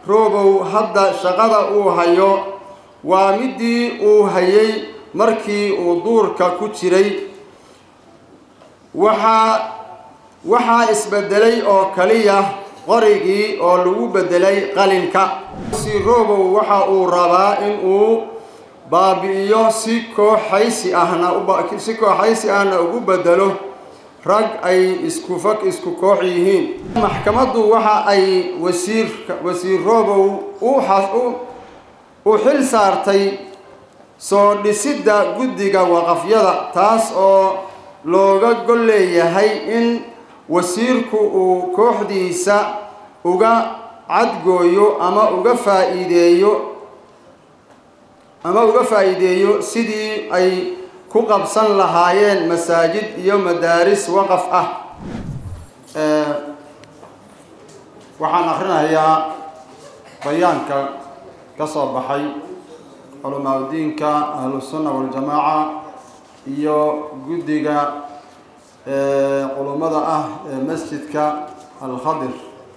roobow hadda shaqada uu hayo waa midii uu hayay markii uu duurka ku jiray waxaa waxaa isbedelay oo kaliya qorigii oo lagu bedelay qalinka si roobow waxa uu rabaa in uu baabi'iyo si kooxaysi ahna si kooxaysi ahna ugu bedelo rag ay isku fag isku koox yihiin maxkamaddu waxa ay wasiir wasiir roobow u xil saartay soo dhisidda guddiga waqafyada taas oo looga gol leeyahay in wasiirku uu kooxdiisa uga cadgooyo ama uga faa'iideeyo ama uga faa'iideeyo sidii ay ku qabsan lahaayeen masaajid iyo madaaris waqaf ah waxaan akrinayaa bayaanka ka soo baxay culamaaudiinka ahlusunna waljamaaca iyo guddiga culummada ah ee masjidka alkhadir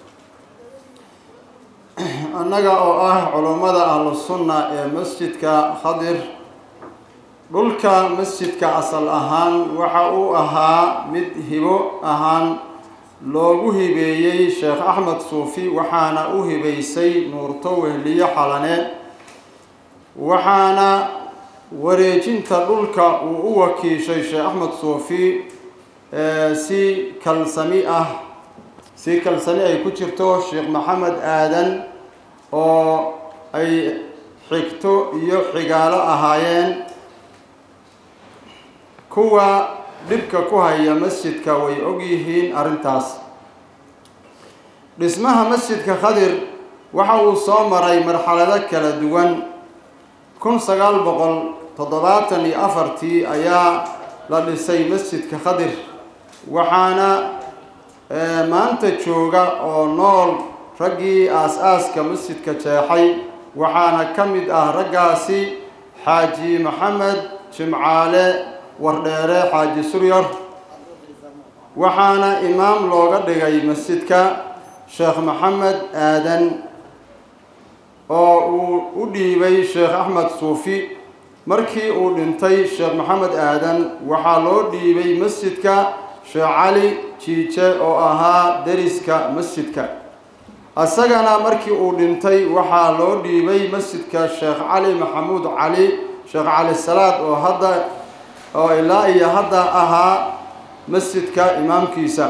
annaga oo ah culummada ahlusunna ee masjidka khadir dhulka masjidka asal ahaan waxa uu ahaa mid hibo ahaan loogu hibeeyey sheekh axmed suufi waxaana u hibaysay nuurto wehliyo xalane waxaana wareejinta dhulka uu u wakiishay sheekh axmed suufi si kalsami ah si kalsami ay ku jirto sheekh maxamed aadan oo ay xigto iyo xigaalo ahaayeen kuwa dhibka ku haya masjidka way og yihiin arrintaas dhismaha masjidka khadir waxa uu soo maray marxalado kala duwan kun sagaal boqol toddobaatan iyo afartii ayaa la dhisay masjidka khadir waxaana maanta jooga oo nool raggii aas-aaska masjidka jeexay waxaana ka mid ah raggaasi xaaji maxamed jimcaale wardheere xaaji suryar waxaana imaam looga dhigay masjidka sheekh maxamed aadan oo uu u dhiibay sheekh axmed suufi markii uu dhintay sheekh maxamed aadan waxaa loo dhiibay masjidka sheekh cali jiije oo ahaa deriska masjidka isagana markii uu dhintay waxaa loo dhiibay masjidka sheekh cali maxamuud cali sheekh cali salaad oo hadda oo ilaa iyo hadda ahaa masjidka imaamkiisa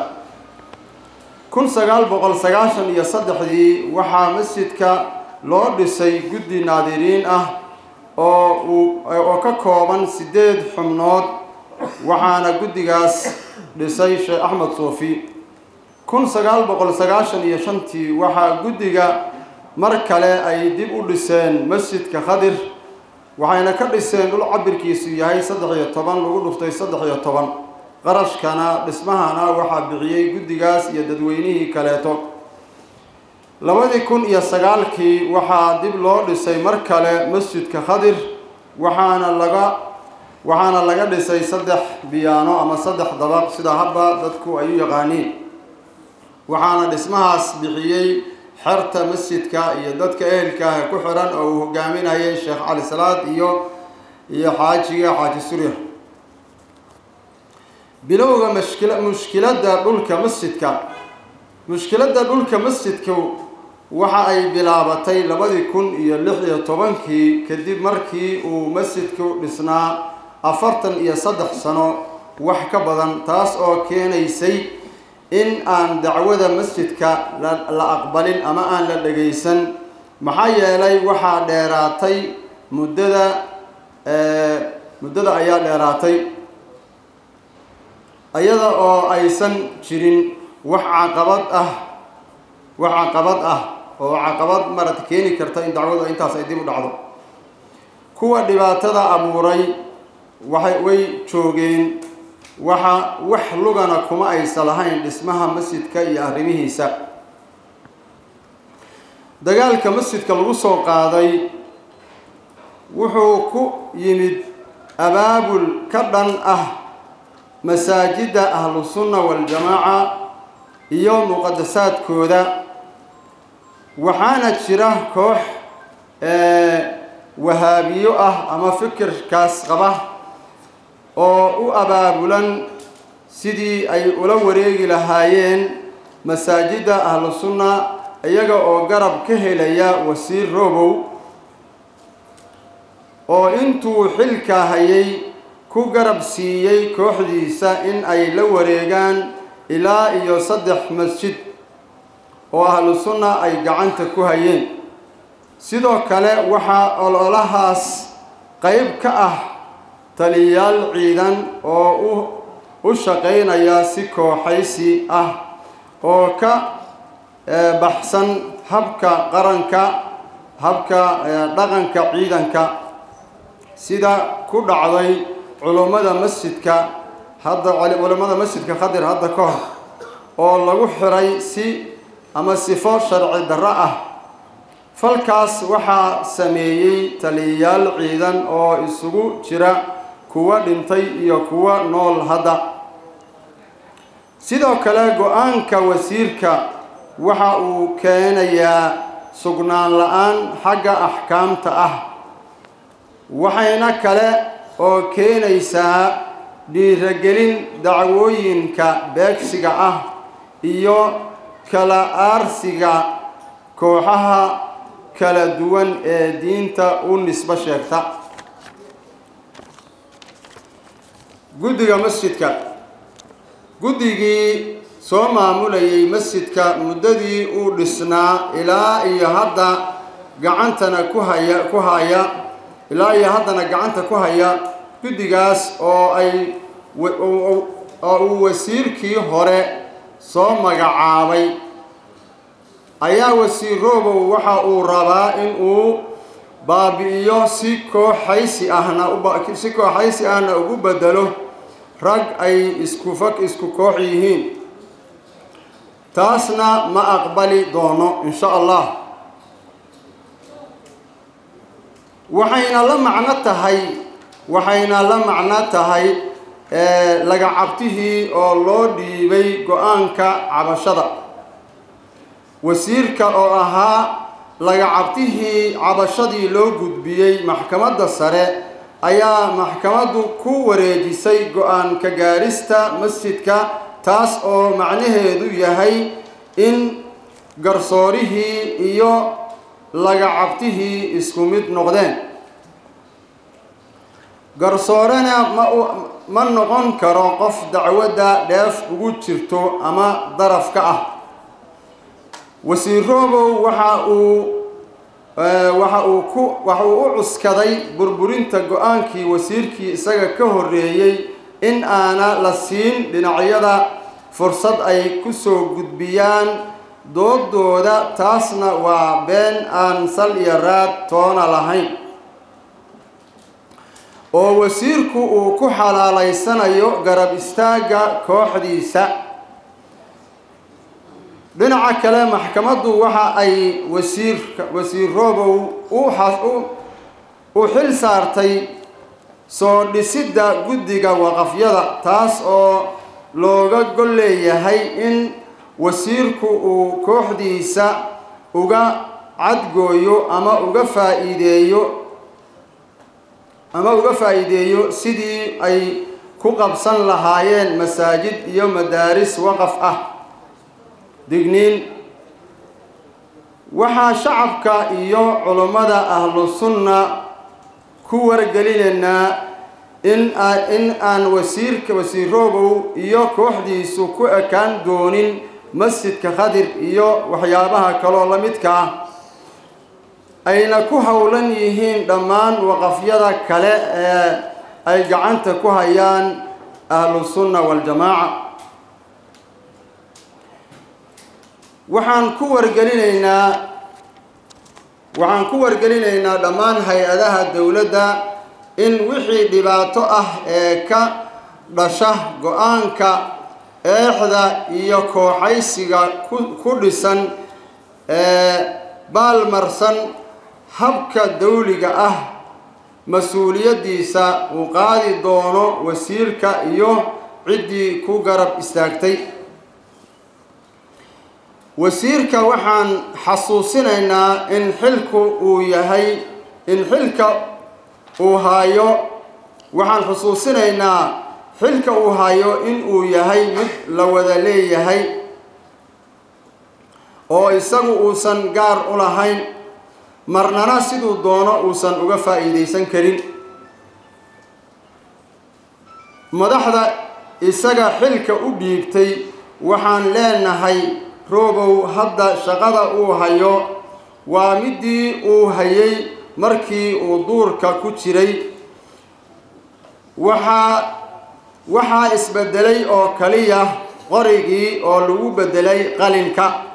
kun sagaal boqol sagaashan iyo saddexdii waxaa masjidka loo dhisay guddi naadiriin ah oo uu oo ka kooban siddeed xubnood waxaana guddigaas dhisay sheekh axmed suufi kun sagaal boqol sagaashan iyo shantii waxaa guddiga mar kale ay dib u dhiseen masjidka khadir waxayna ka dhiseen dhul cabirkiisu yahay saddex iyo toban lagu dhuftay saddex iyo toban qarashkana dhismahana waxaa bixiyey guddigaas iyo dadweynihii kaleeto labadii kun iyo sagaalkii waxaa dib loo dhisay mar kale masjidka khadir waxaana laga waxaana laga dhisay saddex biyaano ama saddex dabaq sida habba dadku ay u yaqaaniin waxaana dhismahaas bixiyey xerta masjidka iyo dadka ehelkaah ku xiran oo uu hogaaminayay sheekh cali salaad iyo iyo xaajiga xaaji surya bilowga mashkila mushkiladda dhulka masjidka mushkiladda dhulka masjidku waxa ay bilaabatay labadii kun iyo lix iyo tobankii kadib markii uu masjidku dhisnaa afartan iyo saddex sano wax ka badan taas oo keenaysay in aan dacwada masjidka la aqbalin ama aan la dhagaysan maxaa yeelay waxaa dheeraatay muddada muddada ayaa dheeraatay iyada oo aysan jirin wax caqabad ah wax caqabad ah oo caqabad marata keeni karta in dacwadu intaas ay dib u dhacdo kuwa dhibaatada abuuray waxay way joogeen waxa wax lugana kuma aysa lahayn dhismaha masjidka iyo arrimihiisa dagaalka masjidka lagu soo qaaday wuxuu ku yimid abaabul ka dhan ah masaajidda ahlusunna waljamaaca iyo muqadasaadkooda waxaana jira koox wahaabiyo ah ama fikirkaas qaba oo u abaabulan sidii ay ula wareegi lahaayeen masaajidda ahlu sunna iyaga oo garab ka helaya wasiir robow oo intuu xilka hayay ku garab siiyey kooxdiisa in ay la wareegaan ilaa iyo saddex masjid oo ahlu sunna ay gacanta ku hayeen sidoo kale waxaa ololahaas qayb ka ah taliyayaal ciidan oo u u shaqaynaya si kooxaysi ah oo ka baxsan habka qaranka habka dhaqanka ciidanka sida ku dhacday culummada masjidka hadda culummada masjidka khadir hadda ka hor oo lagu xiray si ama sifo sharci darro ah falkaas waxaa sameeyey taliyayaal ciidan oo isugu jira kuwa dhintay iyo kuwa nool hadda sidoo kale go-aanka wasiirka waxa uu keenayaa sugnaan la-aan xagga axkaamta ah waxayna kale oo keenaysaa dhiiragelin dacwooyinka beegsiga ah iyo kala aarsiga kooxaha kala duwan ee diinta u nisbo sheegta guddiga masjidka guddigii soo maamulayay masjidka muddadii uu dhisnaa ilaa iyo hadda gacantana ku haya ku haya ilaa iyo haddana gacanta ku haya guddigaas oo ay oo uu wasiirkii hore soo magacaabay ayaa wasiir robow waxa uu rabaa in uu baabi'iyo si kooxaysi ahna si kooxaysi ahna ugu bedelo rag ay isku fag isku koox yihiin taasna ma aqbali doono insha allah waxayna la macno tahay waxayna la macno tahay lagacabtihii oo loo dhiibay go-aanka cabashada wasiirka oo ahaa lagacabtihii cabashadii loo gudbiyey maxkamadda sare ayaa maxkamaddu ku wareejisay go-aan ka gaarista masjidka taas oo macnaheedu yahay in garsoorihii iyo lagacabtihii isku mid noqdeen garsoorena ma ma noqon karo qof dacwadda dheef ugu jirto ama daraf ka ah wasiir robow waxa uu waxa uu ku waxa uu u cuskaday burburinta go-aankii wasiirkii isaga ka horreeyey in aana la siin dhinacyada fursad ay ku soo gudbiyaan doodooda taasna waa been aan sal iyo raad toona lahayn oo wasiirku uu ku xalaalaysanayo garab istaagga kooxdiisa dhinaca kale maxkamaddu waxa ay wasiirka wasiir robow u xil saartay soo dhisidda guddiga waqafyada taas oo looga gol leeyahay in wasiirku uu kooxdiisa uga cadgooyo ama uga faa'iideeyo ama uga faa'iideeyo sidii ay ku qabsan lahaayeen masaajid iyo madaaris waqaf ah digniin waxaa shacabka iyo culummada ahlu sunna ku wargelinaynaa in in aan wasiirka wasiir robow iyo kooxdiisu ku ekaan doonin masjidka khadir iyo waxyaabaha kaloo la midka ah ayna ku howlan yihiin dhammaan waqafyada kale ee ay gacanta ku hayaan ahlu sunna waljamaaca waxaan ku wargelinaynaa waxaan ku wargelinaynaa dhammaan hay-adaha dowladda in wixii dhibaato ah ee ka dhasha go-aanka eexda iyo kooxaysiga ku dhisan ee baalmarsan habka dawliga ah mas-uuliyaddiisa uu qaadi doono wasiirka iyo ciddii ku garab istaagtay wasiirka waxaan xasuusinaynaa in xilku uu yahay in xilka uu haayo waxaan xusuusinaynaa xilka uu hayo in uu yahay mid la wada leeyahay oo isagu uusan gaar u lahayn marnana siduu doono uusan uga faa'iidaysan karin madaxda isaga xilka u dhiibtay waxaan leenahay roobow hadda shaqada uu hayo waa middii uu hayay markii uu duurka ku jiray waxaa waxaa isbedelay oo kaliya qorigii oo lagu bedelay qalinka